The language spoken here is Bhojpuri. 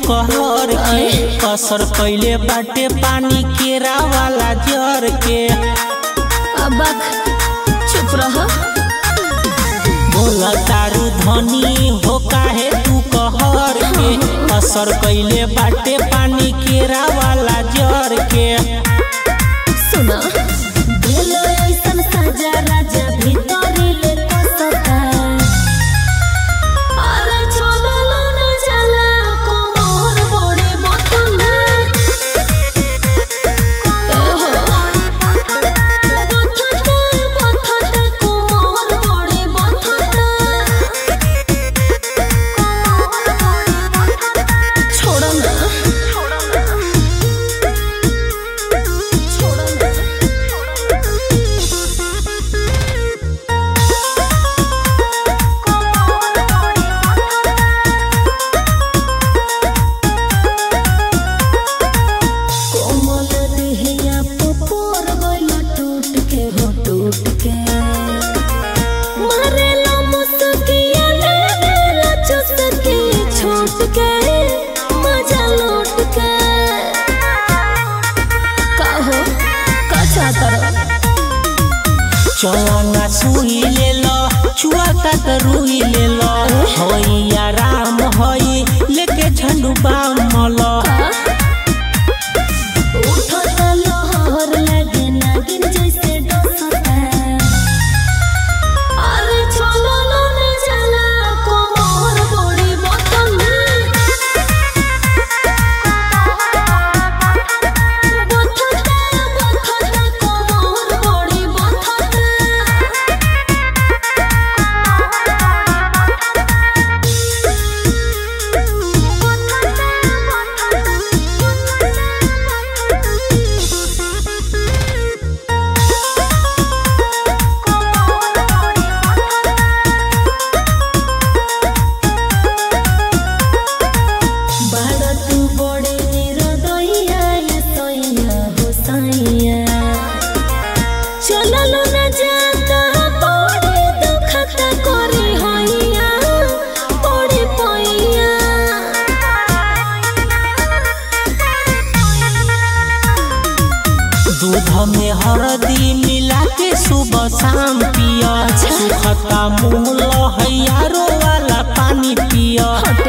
कहर के असर कैले बाटे पानी केरा वाला जर के अब चुप रह बोला तारू धनी हो काहे तू कहर के असर कैले बाटे पानी केरा वाला जर के सुना दिल ऐसन सजा राजा भीतरी ले कसता अरे छोड़लो न जाला कोमोर बड़े मतला ओहो बथता बथता कोमोर बड़े बथता छोड़ ना कोमल देहिया पोपोर गइल टूट के हो टूट के मारेला मुस्किया लेला चुस्की छूट के मजा लूट के का हो का चाहता रहो चौना सुई ले लो चुआता त रुई ले लो होई आराम होई लेके झंडू बाम मलो उठता लहर लगे नागिन जैसे डसता अरे छोड़ो न जाला कोमर बड़ी बतला बथता बथता कोमर बड़ी बड़ा तू बड़े निरदइया ये सैया हो सैया चललो न जाता बड़े दुखत करे होइया बड़े पैया दूध में हरदी मिला के सुबह शाम पिया सुखता मुँह लहैयारो वाला पानी पिया